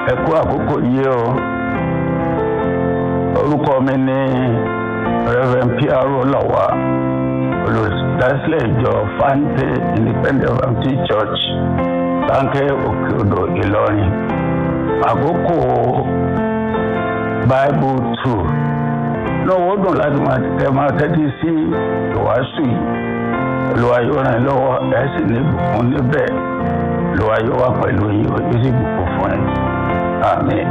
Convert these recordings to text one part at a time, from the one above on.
ẹ kú àkókò yìí o orúkọ mi ní reverend piaro lawa olùdásílẹ̀ ìjọ fante independent baptist church sáńkẹ́ òkè odò ìlọrin àkókò bible two lọ́wọ́ dùn láti máa tẹ máa tẹ́tí sí ìwàásù yìí olúwa yóò ràn yín lọ́wọ́ ẹ̀ sì ní ìbùkún níbẹ̀ olúwa yóò wà pẹ̀lú yín ó sì bùkún fún yín àmín.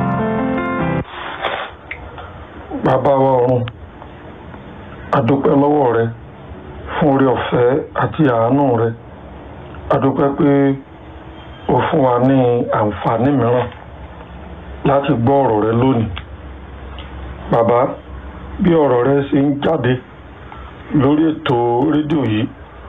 bàbá wa ọ̀run àdúpẹ́ lọ́wọ́ rẹ fún orí ọ̀fẹ́ àti àánú rẹ àdúpẹ́ pé o fún wa ní àǹfààní mìíràn láti gbọ́ ọ̀rọ̀ rẹ lónìí bàbá bí ọ̀rọ̀ rẹ ṣe ń jáde lórí ètò rédíò yìí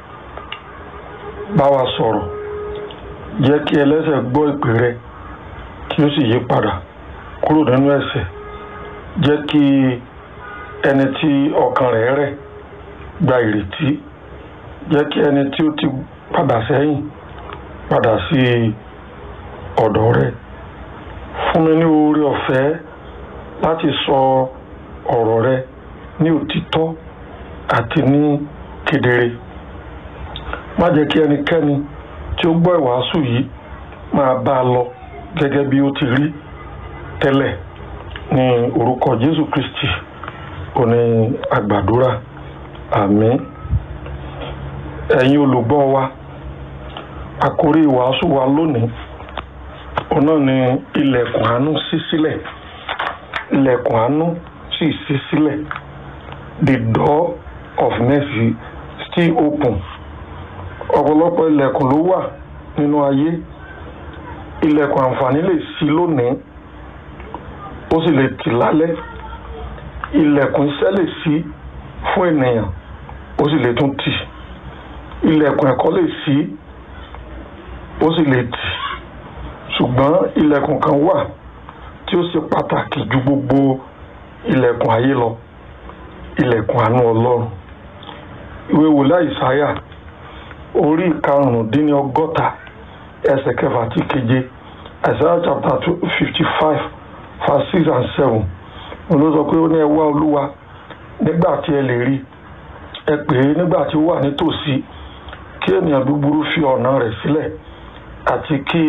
bá wa sọ̀rọ̀ jẹ́ kí ẹlẹ́ṣẹ̀ gbọ́ ìpè rẹ kí ó sì yí padà kúrò nínú ẹ̀ṣẹ̀ jẹ́ kí ẹni tí ọkàn rẹ̀ rẹ̀ gba ìrètí jẹ́ kí ẹni tí ó ti padà sẹ́yìn padà sí ọ̀dọ̀ rẹ̀ fún mi ní oore ọ̀fẹ́ láti sọ ọ̀rọ̀ rẹ ní òtítọ́ àti ní kedere má jẹ́ kí ẹnikẹ́ni tí ó gbọ́ ìwàásù yìí máa bá a lọ gẹ́gẹ́ bí ó ti rí tẹ́lẹ̀ ní orúkọ Jésù Kristi òní àgbàdúrà àmín ẹ̀yin olùgbọ́ wa àkórí ìwàásù wa lónìí òun náà ni ilẹ̀kùn àánú ṣí sílẹ̀ ilẹ̀kùn àánú sì ṣí sílẹ̀ the door of mercy still open ọ̀pọ̀lọpọ̀ ilẹ̀kùn ló wà nínú ayé ilẹ̀kùn àǹfààní lè ṣí lónìí ó sì lè tì lálẹ́ ilẹ̀kùn iṣẹ́ lè ṣí fún ènìyàn ó sì lè tún tì ilẹ̀kùn ẹ̀kọ́ lè ṣí ó sì lè tì ṣùgbọ́n ilẹ̀kùn kan wà tí ó ṣe pàtàkì ju gbogbo ilẹ̀kùn ayé lọ ilẹ̀kùn àánú ọlọ́run ìwé wòlíì àìsáyà orí ìkarùndínní ọgọ́ta ẹsẹ̀ kẹfà tí keje àìsáyà chapter fifty five verse six and seven òun ló sọ pé ó ní ẹ wá olúwa nígbà tí ẹ lè rí ẹ pè é nígbà tí ó wà nítòsí kí ènìyàn búburú fi ọ̀nà rẹ̀ sílẹ̀ àti kí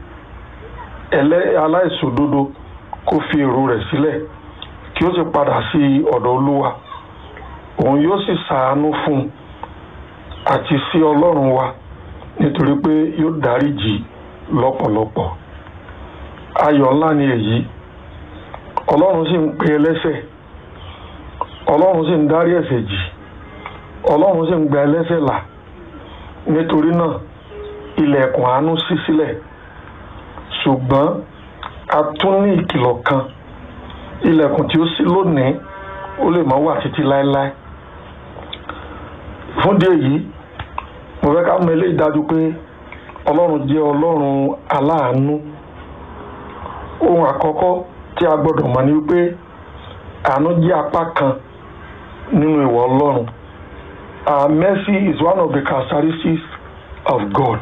aláìṣòdodo kó fi èrò rẹ̀ sílẹ̀ kí ó sì padà sí ọ̀dọ̀ olúwa òun yóò sì ṣàánú fún un àti sí ọlọ́run wa nítorí pé yóò dáríjì lọ́pọ̀lọpọ̀ ayọ̀ ńlá ni èyí ọlọ́run sì ń pe ẹlẹ́ṣẹ̀ ọlọ́run sì ń dárí ẹ̀ṣẹ̀ jì ọlọ́run sì ń gba ẹlẹ́ṣẹ̀ là nítorí náà ilẹ̀kùn àánú ṣí sílẹ̀ ṣùgbọ́n a tún ní ìkìlọ̀ kan ilẹ̀kùn tí ó ṣí lónìí ó lè má wà títí láéláé fún díẹ̀ yìí mo fẹ́ ká mọ eléyìí dájú pé ọlọ́run jẹ́ ọlọ́run aláàánú ohun àkọ́kọ́ tí a gbọ́dọ̀ mọ̀ ni wípé àánú jẹ́ apá kan nínú ìwà ọlọ́run uh, mercy is one of the characteristics of God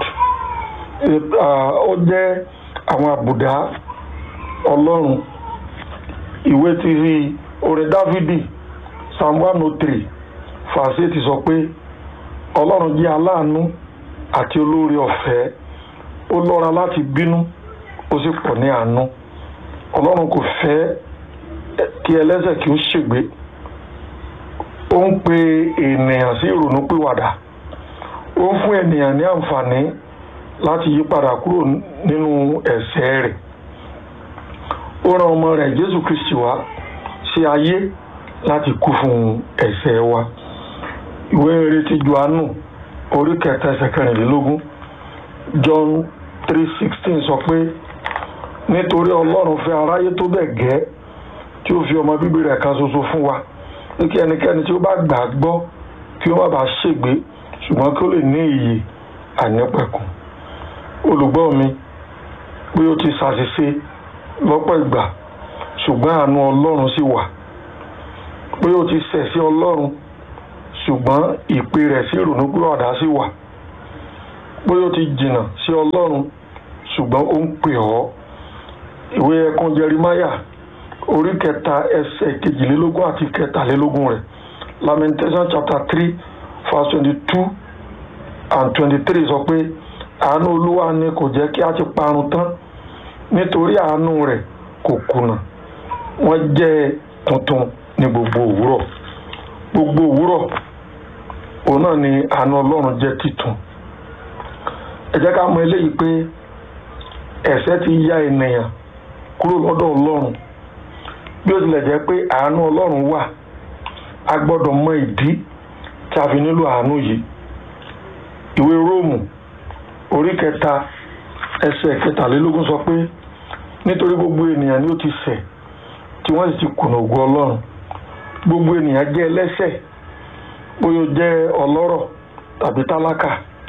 ó jẹ́ àwọn àbùdá ọlọ́run ìwé ti rí orin dávidi psalm one oh three fàṣẹ ti sọ pé ọlọ́run jẹ́ aláàánú àti olóore ọ̀fẹ́ ó lọ́ra láti bínú ó sì pọ̀ ní àánú ọlọ́run kò fẹ́ kí ẹlẹ́ṣẹ̀ kí ó ṣègbé ó ń pe ènìyàn sí ìrònúpìwàdà ó ń fún ènìyàn ní àǹfààní láti yí padà kúrò nínú ẹ̀ṣẹ̀ rẹ̀ ó rán ọmọ rẹ̀ jésù kristi wá sí ayé láti kú fún ẹ̀ṣẹ̀ wa ìwé rere ti johannu orí kẹta ẹsẹ̀ kẹrìnlélógún john three sixteen sọ pé nítorí ọlọ́run fẹ́ aráyé tó bẹ̀ gẹ́ tí ó fi ọmọ bíbí rẹ̀ kan ṣoṣo fún wa ní kí ẹnikẹ́ni tí ó bá gbà á gbọ́ kí ó má bàa ṣègbé ṣùgbọ́n kí ó lè ní ìyè ànípẹ̀kun olùgbọ́ mi pé ó ti ṣàṣìṣe lọ́pọ̀ ìgbà ṣùgbọ́n àánú ọlọ́run sì wà pé ó ti ṣẹ̀ sí ọlọ́run ṣùgbọ́n ìpè rẹ̀ sí ìrònúpìwàdà sì wà pé ó ti jìnnà sí ọlọ́run ṣùgbọ́n ó ń pè ọ́ ìwé ẹkùn jerimaya orí kẹta ẹsẹ̀ kejìlélógún àti kẹtàlélógún rẹ̀ lamentation chapter three verse twenty-two and twenty-three sọ pé àánú olúwa ni kò jẹ́ kí a ti parun tán nítorí àánú rẹ̀ kò kùnà wọ́n jẹ́ tuntun ní gbogbo òwúrọ̀ gbogbo òwúrọ̀ òun náà ni àánú ọlọ́run jẹ́ titun ẹ jẹ́ ká mọ eléyìí pé ẹ̀ṣẹ̀ ti ya ènìyàn kúrò lọ́dọ̀ ọlọ́run bí ó tilẹ̀ jẹ́ pé àánú ọlọ́run wà a gbọ́dọ̀ mọ ìdí tí a fi nílò àánú yìí ìwé róòmù orí kẹta ẹsẹ̀ kẹtàlélógún sọ pé nítorí gbogbo ènìyàn ni ó ti ṣẹ̀ tí wọ́n sì ti kùnà ògo ọlọ́run gbogbo ènìyàn jẹ́ ẹlẹ́ṣẹ̀ bóyá ó jẹ́ ọlọ́rọ̀ tàbí tálákà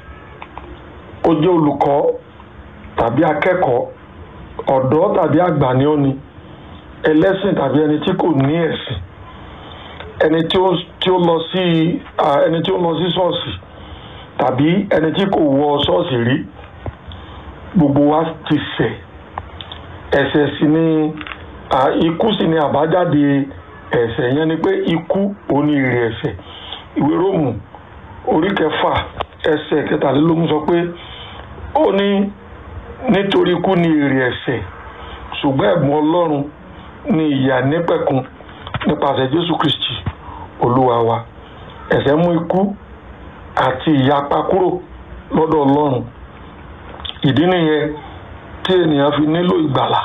ó jẹ́ olùkọ́ tàbí akẹ́kọ̀ọ́ ọ̀dọ́ tàbí àgbà ni ó ni ẹlẹ́sìn tàbí ẹni tí kò ní ẹ̀sìn ẹni tí ó tí ó lọ sí ẹni tí ó lọ sí ṣọ́ọ̀ṣì tàbí ẹni tí kò wọ ṣọ́ọ̀ṣì rí gbogbo wa ti ṣẹ̀ ẹ̀ṣẹ̀ sì ni ikú sì ni àbájáde ẹ̀ṣẹ̀ yẹn ni pé ikú òní èrè ẹ̀ṣẹ̀ ìwé róòmù orí kẹfà ẹsẹ̀ kẹtàlélógún sọ pé ó ní nítorí ikú ni èrè ẹ̀ṣẹ̀ ṣùgbọ́n ẹ̀bùn ọlọ́run ni ìyà nípẹ̀kun nípasẹ̀ jésù kristi olúwa wa ẹ̀ṣẹ̀ mú ikú àti ìyapa kúrò lọ́dọ̀ ọlọ́run ìdí nìyẹn tí ènìyàn fi nílò ìgbàlà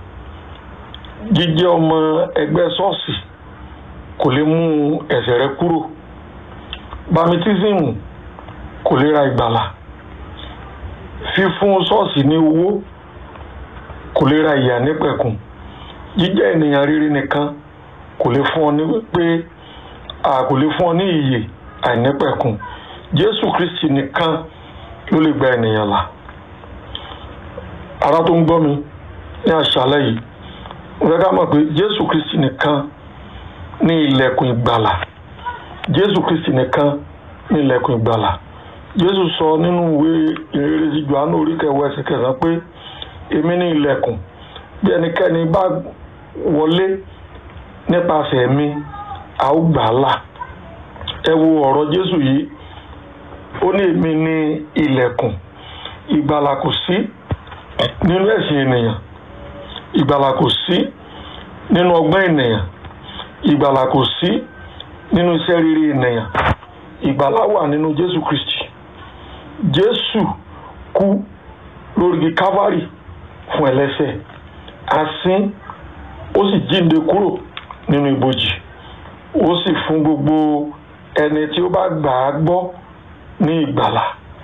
jíjẹ́ ọmọ ẹgbẹ́ ṣọ́ọ̀ṣì kò lè mú ẹ̀ṣẹ̀ rẹ kúrò bámitísìmù kò lè ra ìgbàlà fífún ṣọ́ọ̀ṣì ní owó kò lè ra ìyà nípẹ̀kun jíjẹ́ ènìyàn rere nìkan kò lè fún ọ ní pé kò lè fún ọ ní ìyè àìnípẹ̀kun jésù kristi nìkan ló lè gba ènìyàn là ara tó ń gbọ́ mi ní àṣálẹ́ yìí mo fẹ́ ká mọ̀ pé jésù kristi nìkan ní ilẹ̀kùn ìgbàlà jésù kristi nìkan ní ilẹ̀kùn ìgbàlà jésù sọ nínú ìwé ìrere sí johannu orí kẹwàá ẹsẹ̀ kẹsàn-án pé èmi ní ilẹ̀kùn bí ẹnikẹ́ni bá wọlé nípasẹ̀ mi a ó gbà á là ẹ wo ọ̀rọ̀ jésù yìí ó ní èmi ní ilẹ̀kùn ìgbàlà kò sí nínú ẹ̀sìn ènìyàn ìgbàlà kò sí nínú ọgbọ́n ènìyàn ìgbàlà kò sí nínú iṣẹ́ rere ènìyàn ìgbàlà wà nínú jésù kristi jésù kú lórí igi calvary fún ẹlẹ́ṣẹ̀ asín ó sì jíǹde kúrò nínú ibojì ó sì fún gbogbo ẹni tí ó bá gbà á gbọ́ ní ìgbàlà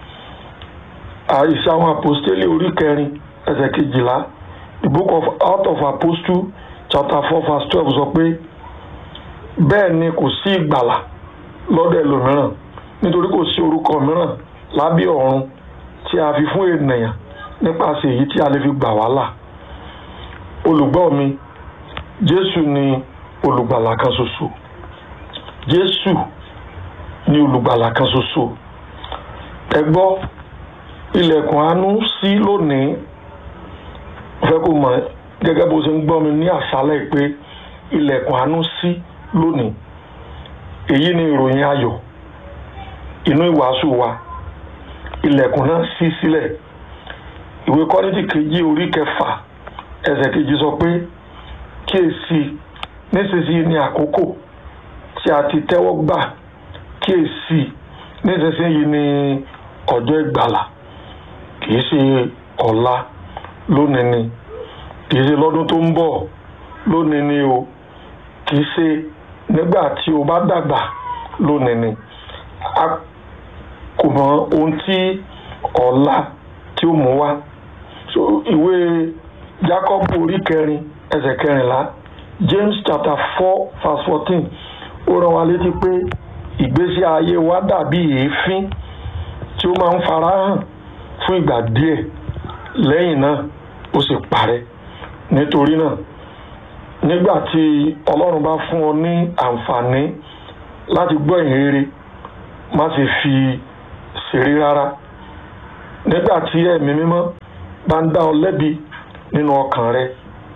àìsí àwọn àpòstélì orí kẹrin ẹsẹ̀ kejìlá the book of out of apostle chapter four verse twelve sọ pé bẹ́ẹ̀ ni kò sí ìgbàlà lọ́dọ̀ ẹlòmíràn nítorí kò sí orúkọ mìíràn lábẹ́ ọ̀run tí a fi fún ènìyàn nípasẹ̀ èyí tí a lè fi gbà wá là olùgbọ́ mi jésù ni olùgbàlà kan ṣoṣo jésù ni olùgbàlà kan ṣoṣo ẹ gbọ́ ilẹ̀kùn àánú sí lónìí fẹ́ kó mọ̀ gẹ́gẹ́ bó ṣe ń gbọ́ mi ní àṣálẹ̀ pé ilẹ̀kùn àánú sí lónìí èyí ni ìròyìn ayọ̀ inú ìwàásù wa ilẹ̀kùn náà ṣí sílẹ̀ ìwé kọ́rìntì kejì orí kẹfà ẹsẹ̀ kejì sọ pé kíyèsí nísinsìnyí ni àkókò tí a ti tẹ́wọ́ gbà kíyèsí nísinsìnyí ni ọjọ́ ìgbàlà kìí ṣe ọ̀la lónìí ni kìí ṣe lọ́dún tó ń bọ̀ lónìí ni o kìí ṣe nígbà tí o bá dàgbà lónìí ni a kò mọ ohun tí ọ̀la tí ó mú wá so ìwé Jacob orí kẹrin ẹsẹ̀ kẹrìnlá James chapter four verse fourteen ó rán wa létí pé ìgbésí ayé wa dàbí èéfín tí ó máa ń farahàn fún ìgbà díẹ̀ lẹ́yìn náà ó sì parẹ́ nítorí náà nígbà tí Ọlọ́run bá fún ọ ní àǹfààní láti gbọ́ ìhìn rere má ṣe fi ṣeré rárá nígbà tí ẹ̀mí mímọ́ bá ń dá ọ lẹ́bi nínú ọkàn rẹ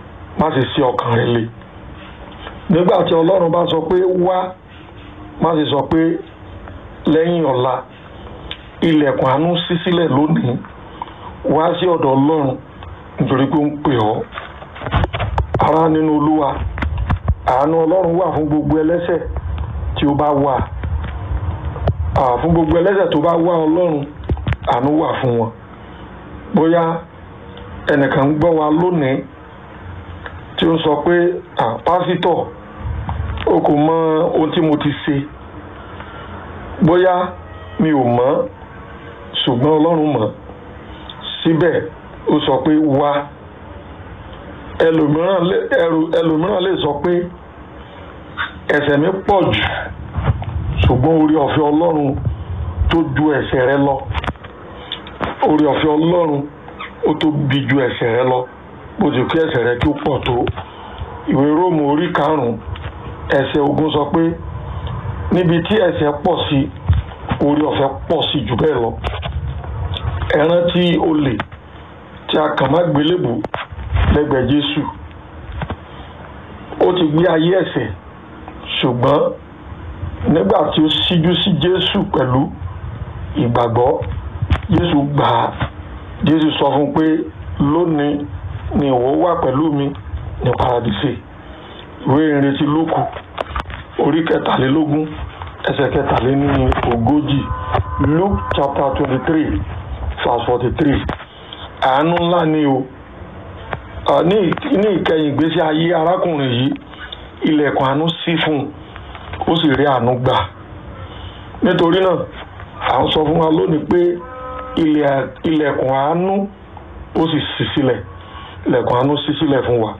má sì sí ọkàn rẹ le nígbà tí ọlọ́run bá sọ pé wá má sì sọ pé lẹ́yìn ọ̀la ilẹ̀kùn àánú ṣí sílẹ̀ lónìí wá sí ọ̀dọ̀ ọlọ́run nítorí pé ó ń pè ọ́ ará nínú olúwa àánú ọlọ́run wà fún gbogbo ẹlẹ́ṣẹ̀ tí ó bá wà fún gbogbo ẹlẹ́ṣẹ̀ tó bá wá ọlọ́run àánú wà fún wọn bóyá ẹnìkan ń gbọ́ wa lónìí tí ó ń sọ pé pásítọ̀ o kò mọ ohun tí mo ti ṣe bóyá mi ò mọ̀ ṣùgbọ́n ọlọ́run mọ̀ síbẹ̀ ó sọ pé wá ẹlòmíràn lè sọ pé ẹ̀ṣẹ̀ mi pọ̀ jù ṣùgbọ́n orí ọ̀fẹ́ ọlọ́run tó ju ẹ̀ṣẹ̀ rẹ lọ orí ọ̀fẹ́ ọlọ́run ó tó bi ju ẹ̀ṣẹ̀ rẹ lọ bó ti kí ẹ̀ṣẹ̀ rẹ kí ó pọ̀ tó ìwé róòmù orí karùn-ún ẹsẹ̀ ogún sọ pé níbi tí ẹ̀ṣẹ̀ pọ̀ sí orí ọ̀fẹ́ pọ̀ sí jù bẹ́ẹ̀ lọ ẹ rántí olè tí a kàn má gbélébù lẹ́gbẹ̀ẹ́ Jésù ó ti gbé ayé ẹ̀ṣẹ̀ ṣùgbọ́n nígbà tí ó síjú sí Jésù pẹ̀lú ìgbàgbọ́ Jésù gbà á Jésù sọ fún un pé lónìí ni ìwọ wà pẹ̀lú mi ní paradíṣe ìwé ìrètí Lúùkù orí kẹtàlélógún ẹsẹ̀ kẹtàléní ogójì Luke chapter twenty three verse forty three àánú ńlá ni o ní ìkẹyìn ìgbésí ayé arákùnrin yìí ilẹ̀kùn àánú ṣí fún un ó sì rí àánú gbà nítorí náà à ń sọ fún wa lónìí pé ilẹ̀kùn àánú ó sì ṣí sílẹ̀ ilẹ̀kùn àánú ṣí sílẹ̀ fún wa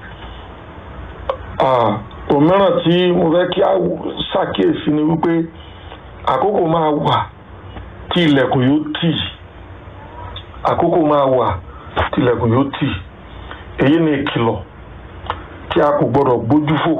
òmíràn tí mo fẹ́ kí a ṣàkíyèsí ni wípé àkókò máa wà tí ilẹ̀kùn yóò tì àkókò máa wà tí ilẹ̀kùn yóò tì èyí ni ìkìlọ̀ tí a kò gbọdọ̀ gbójú fò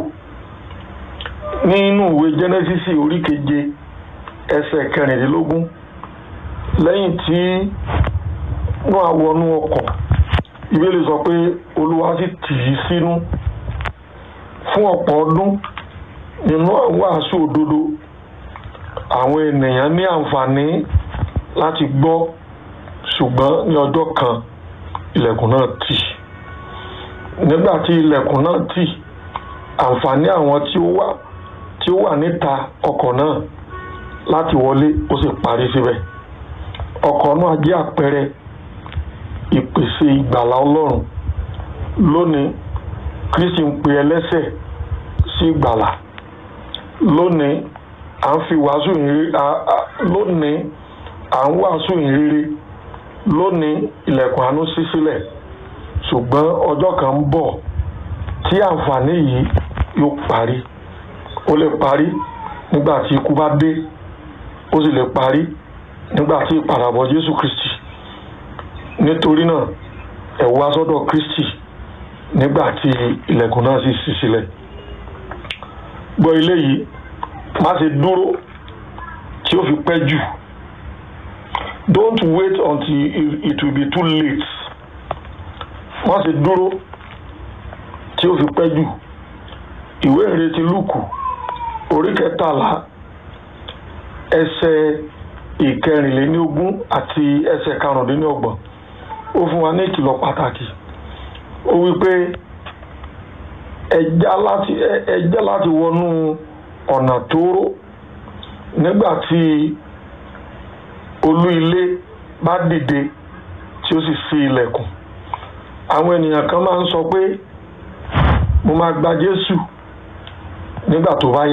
nínú ìwé Jẹ́nẹ́sísì orí keje ẹsẹ̀ kẹrìndínlógún lẹ́yìn tí wọ́n á wọnú ọkọ̀ ìbéèrè sọ pé Olúwa sì tì í sínú fún ọ̀pọ̀ ọdún nínú àwọn àṣù òdodo àwọn ènìyàn ní àǹfààní láti gbọ́ ṣùgbọ́n ní ọjọ́ kan ilẹ̀kùn náà tì nígbà tí ilẹ̀kùn náà tì àǹfààní àwọn tí ó wà tí ó wà níta ọkọ̀ náà láti wọlé ó sì parí síbẹ̀ ọkọ̀ náà jẹ́ àpẹẹrẹ ìpèsè ìgbàlá Ọlọ́run lónìí Kristi ń pe ẹlẹ́ṣẹ̀ sí ìgbàlà lónìí à ń fi wàásù ìrírí lónìí à ń wàásù ìrírí lónìí ilẹ̀kùn àánú ṣí sílẹ̀ ṣùgbọ́n ọjọ́ kan ń bọ̀ tí àǹfààní yìí yóò parí ó lè parí nígbà tí ikú bá dé ó sì lè parí nígbà tí ìpadàbọ̀ Jésù Kristi nítorí náà ẹ wá sọ́dọ̀ Kristi nígbà tí ilẹ̀kùn náà sì ṣí sílẹ̀ gbọ́ ilé yìí má ṣe dúró tí ó fi pẹ́ jù don't wait until it will be too late má ṣe dúró tí ó fi pẹ́ jù ìwé ìrètí lùkù orí kẹtàlá ẹsẹ̀ ìkẹrìnléníogún àti ẹsẹ̀ karùndínlọ́gbọ̀n ó fún wa ní ìkìlọ̀ pàtàkì ó wí pé ẹjá láti ẹjá láti wọnú ọ̀nà tóóró nígbà tí olú ilé bá dìde tí ó sì ṣí ilẹ̀kùn àwọn ènìyàn kan máa ń sọ pé mo máa gba Jésù nígbà tó bá yá